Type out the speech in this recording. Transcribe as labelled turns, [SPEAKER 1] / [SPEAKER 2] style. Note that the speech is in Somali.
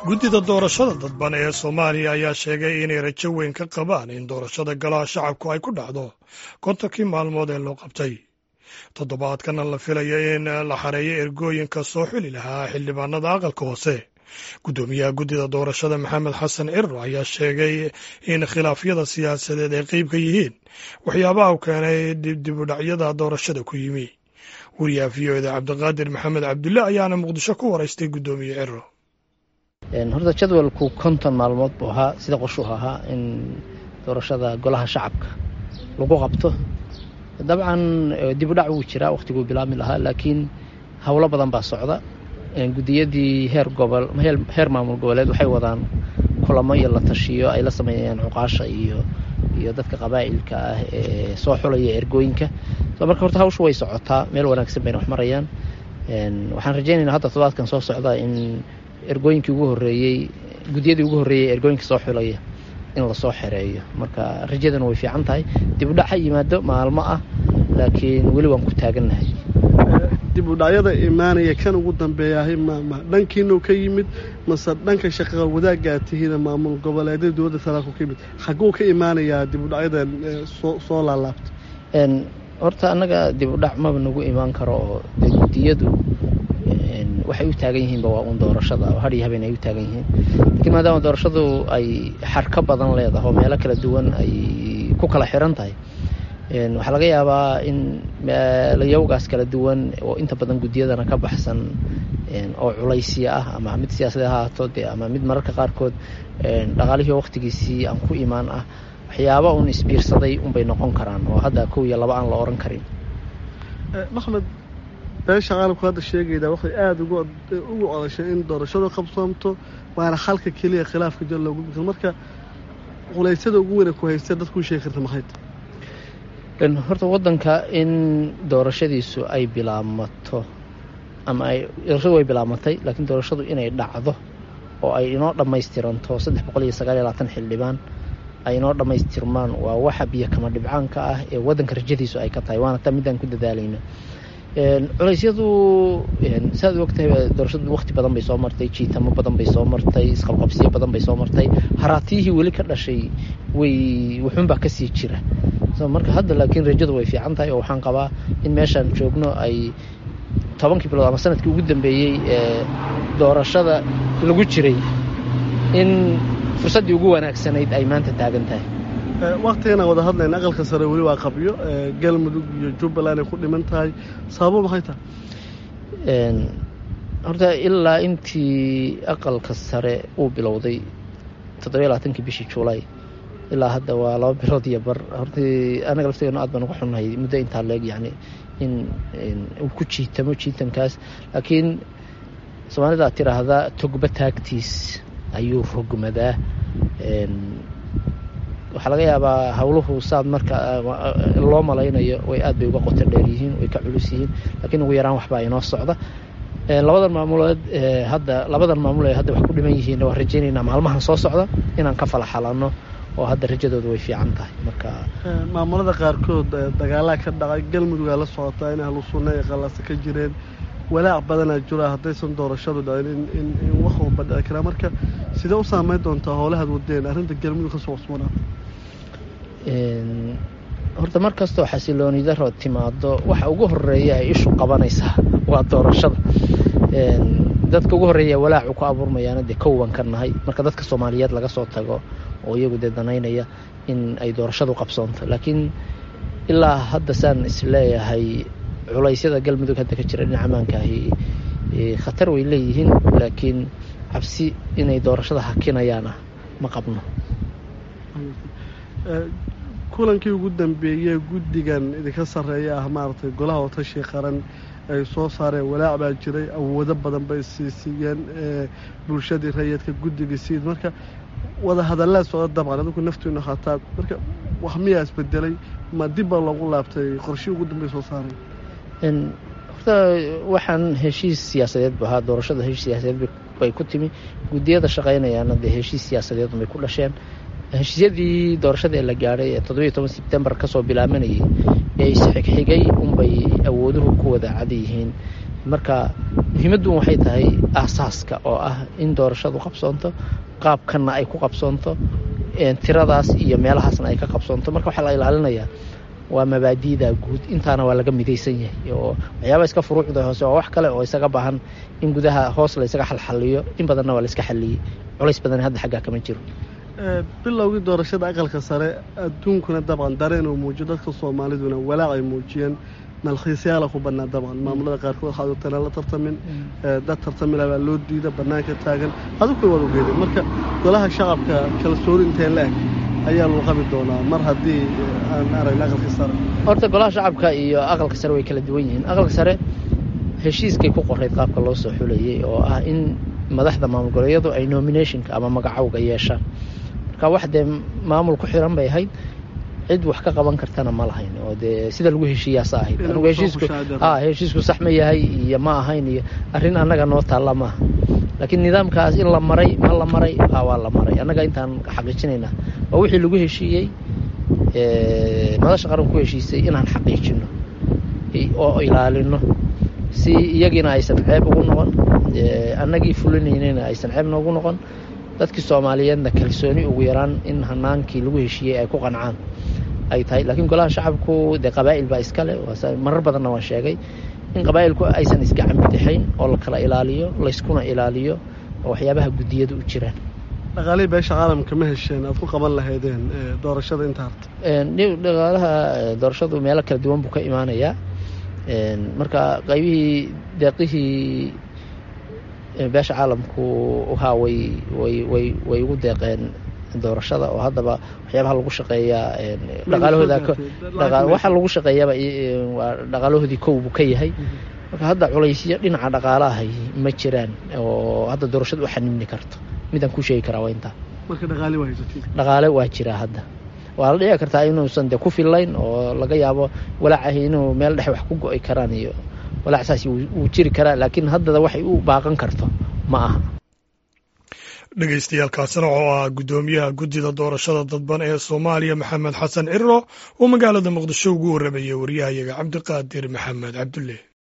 [SPEAKER 1] guddida doorashada dadban ee soomaaliya ayaa sheegay inay rajo weyn ka qabaan in doorashada golaha shacabku ay ku dhacdo kontonkii maalmood ee loo qabtay toddobaadkana la filayo in la xareeyo ergooyinka soo xili lahaa xildhibaanada aqalka hoose guddoomiyaha guddida doorashada maxamed xasan cirro ayaa sheegay in khilaafyada siyaasadeed ay qeyb ka yihiin waxyaabaha u keenay dibdibudhacyada doorashada ku yimi wariyaha v o eda cabdiqaadir maxamed cabdulle ayaana muqdisho ku waraystay guddoomiye cirro
[SPEAKER 2] horta jadwalku konton maalmood buu ahaa sida qoshuu ahaa in doorashada golaha shacabka lagu qabto dabcan dibudhac wuu jiraa wakhtiguu bilaabmi lahaa laakiin howlo badan baa socda gudiyadii heer gobol heer maamul goboleed waxay wadaan kulamo iyo la tashiyo ay la sameeyaan cuqaasha iyo iyo dadka qabaa'ilka ah ee soo xulaya ergooyinka so marka horta hawshu way socotaa meel wanaagsan bayna wax marayaan waxaan rajaynaynaa hadda todobaadkan soo socda in ergooyinkii ugu horreeyey gudiyadii ugu horreeyey ergooyinka soo xulaya in lasoo xereeyo marka rajadana way fiican tahay dibudhac ha yimaado maalmo ah laakiin weli waan ku taagannahay
[SPEAKER 3] dibudhacyada imaanaya kan ugu dambeeyahay mma dhankiinuu ka yimid mase dhanka shaqaqa wadaaggaa tihiina maamul goboleedyada dowladda talaalku ka yimid xagguu ka imaanayaa dibudhacyadan soo laalaabta
[SPEAKER 2] horta annaga dibudhac maba nagu imaan karo oo de gudiyadu waxay u taagan yihiinba waa uun doorashada oo hadhiyo habeen ay u taagan yihiin laakiin maadaama doorashadu ay xarka badan leedahay oo meelo kala duwan ay ku kala xiran tahay waxaa laga yaabaa in meelayawgaas kala duwan oo inta badan gudiyadana ka baxsan oo culaysya ah ama mid siyaasadee ha ahaato dee ama mid mararka qaarkood dhaqaalihii wakhtigiisii aan ku imaan ah waxyaaba uun isbiirsaday unbay noqon karaan oo hadda kow iyo laba aan la oran karin
[SPEAKER 3] maxmed beesha caalamku hadda sheegaydaa waxay aada ugu codashay in doorashadu qabsoomto waana xalka keliya khilaafka jir loogu bikro marka culeysyada ugu weyna ku haystee dadkuu sheegi karta maxay
[SPEAKER 2] horta waddanka in doorashadiisu ay bilaabmato ama ay doorashadu way bilaabmatay laakiin doorashadu inay dhacdo oo ay inoo dhammaystiranto saddex boqol iyo sagaal iyo labaatan xildhibaan ay inoo dhammaystirmaan waa waxa biyo kama dhibcaanka ah ee waddanka rajadiisu ay ka tahay waana taa midaan ku dadaalayno culeysyadu saaad ogtahay doorashadu waqti badan bay soo martay jiitamo badan bay soo martay isqabqabsiyo badan bay soo martay haraatiyihii weli ka dhashay way wuxuunbaa kasii jira marka hadda laakiin rajadu way fiican tahay oo waxaan qabaa in meeshaan joogno ay tobankii bilood ama sanadkii ugu dambeeyey ee doorashada lagu jiray in fursaddii ugu wanaagsanayd ay maanta taagan tahay
[SPEAKER 3] waktiganaan wada hadlayna aqalka sare weli waa qabyo galmudug iyo jubbaland ay ku dhiman tahay sababo maxay tahay
[SPEAKER 2] horta ilaa intii aqalka sare uu bilowday toddobiyo labaatankii bishii juulay ilaa hadda waa laba bilood iyo bar hortii anaga laftigeenu aad baan uga xunnahay muddo intaa leeg yacni in uu ku jiitamo jiitankaas laakiin soomaalida ad tiraahdaa togba taagtiis ayuu rogmadaa waxaa laga yaabaa howluhu saad marka loo malaynayo way aad bay uga qoto dheer yihiin way ka culus yihiin laakiin ugu yaraan waxbaa inoo socda labadan maamulood hadda labadan maamul ee hadda wax ku dhiman yihiin waan rajaynaynaa maalmahan soo socda inaan ka fala xalanno oo hadda rajadooda way fiican tahay marka
[SPEAKER 3] maamulada qaarkood dagaalaa ka dhacay galmudugaa la socotaa in ahlu sunna ay qallasa ka jireen walaac badanaa jira haddaysan doorashadu dhacin in wax walba dhici karaa marka sidee u saameyn doontaa howlahaad wadeen arrinta galmudug ka soo cusboonaa
[SPEAKER 2] horta mar kastoo xasilooni daro timaado waxa ugu horeeya ay ishu qabanaysaa waa doorashada dadka ugu horreeya walaacu ku abuurmayaana dee kowan ka nahay marka dadka soomaaliyeed laga soo tago oo iyagu dee danaynaya in ay doorashadu qabsoonto laakiin ilaa hadda saan isleeyahay culaysyada galmudug hadda ka jira dhinaca amaankaahi khatar way leeyihiin laakiin cabsi inay doorashada hakinayaana ma qabno
[SPEAKER 3] kulankii ugu dambeeyey guddigan idinka sarreeya ah maaragtay golaha watashi qaran ay soo saareen walaac baa jiray awoodo badan bay siisiiyeen bulshadii rayidka guddigii siid marka wada hadallaa socda dabcan adinku naftiinu hataa marka wax miyaa isbedelay ma dib baa loogu laabtay qorshii ugu dambey soo saareen
[SPEAKER 2] horta waxaan heshiis siyaasadeed bu ahaa doorashada heshiis siyaasadeed bay ku timi guddiyada shaqaynayaana dee heshiis siyaasadeed bay ku dhasheen heshiisyadii doorashada ee la gaadhay ee toddobiyo toban sebtembar kasoo bilaabanayay ee isxigxigay unbay awooduhu ku wada cad yihiin marka muhiimaddu waxay tahay aasaaska oo ah in doorashadu qabsoonto qaabkanna ay ku qabsoonto tiradaas iyo meelahaasna ay ka qabsoonto marka waxaa la ilaalinayaa waa mabaadi'da guud intaana waa laga midaysan yahay oo waxyaaba iska furuucda hoose waa wax kale oo isaga baahan in gudaha hoos la ysaga xalxaliyo in badanna waa la iska xaliyey culays badan hadda xaggaa kama jiro
[SPEAKER 3] bilowgii doorashada aqalka sare adduunkuna dabcan dareen uu muujiyo dadka soomaaliduna walaac ay muujiyeen malkhiisyaala ku bannaa dabcan maamulada qaarkood waxaad ogtana la tartamin dad tartamila baa loo diida bannaanka taagan aduguna waad ogeedeen marka golaha shacabka kalsooni intee la eg ayaa lagu qabi doonaa mar haddii aan aragna aqalka sare
[SPEAKER 2] horta golaha shacabka iyo aqalka sare way kala duwan yihiin aqalka sare heshiiskay ku qorayd qaabka loo soo xulayay oo ah in madaxda maamul goboleedyadu ay nominationka ama magacowga yeeshaan marka wax dee maamul ku xiran bay ahayd cid wax ka qaban kartana ma lahayn oo dee sida lagu heshiiyaasa ahayd anugu heshiisku a heshiisku sax ma yahay iyo ma ahayn iyo arrin annaga noo taalla maaha laakiin nidaamkaas in la maray ma la maray a waa la maray annaga intaan xaqiijinaynaa waa wixii lagu heshiiyey madasha qaran ku heshiisay inaan xaqiijino oo ilaalino si iyagiina aysan ceeb ugu noqon annagii fulinaynayna aysan ceeb noogu noqon dadkii soomaaliyeedna kalsooni ugu yaraan in hanaankii lagu heshiiyey ay ku qancaan ay tahay laakiin golaha shacabku dee qabaa'il baa iskale marar badanna waan sheegay in qabaa'ilku aysan isgacan bidixayn oo la kala ilaaliyo layskuna ilaaliyo oo waxyaabaha guddiyada u jiraan
[SPEAKER 3] dhaqaalihii beesha caalamka ma hesheen aad ku qaban lahaydeen doorashada inta harta
[SPEAKER 2] dhaqaalaha doorashadu meelo kala duwan buu ka imaanayaa marka qaybihii deeqihii beesha caalamku haa way way way way ugu deeqeen doorashada oo haddaba waxyaabaha lagu shaqeeyaa dhaqaalahooda waxa lagu shaqeeyaaba waa dhaqaalahoodii kow buu ka yahay marka hadda culaysyo dhinaca dhaqaalahay ma jiraan oo hadda doorashada u xanibni karto midaan ku sheegi karaa waa intaa
[SPEAKER 3] marka dhaqaale waa haysatiin
[SPEAKER 2] dhaqaale waa jiraa hadda waa la dhici kartaa inuusan dee ku fillayn oo laga yaabo walaacahi inuu meel dhexe wax ku go'i karaan iyo walaac saas wuu jiri karaa laakiin haddada waxay u baaqan karto ma aha
[SPEAKER 1] dhegeystayaaalkaasina oo ah guddoomiyaha guddida doorashada dadban ee soomaaliya maxamed xasan cirro oo magaalada muqdisho ugu warramayay waryahayaga cabdiqaadir maxamed cabdulle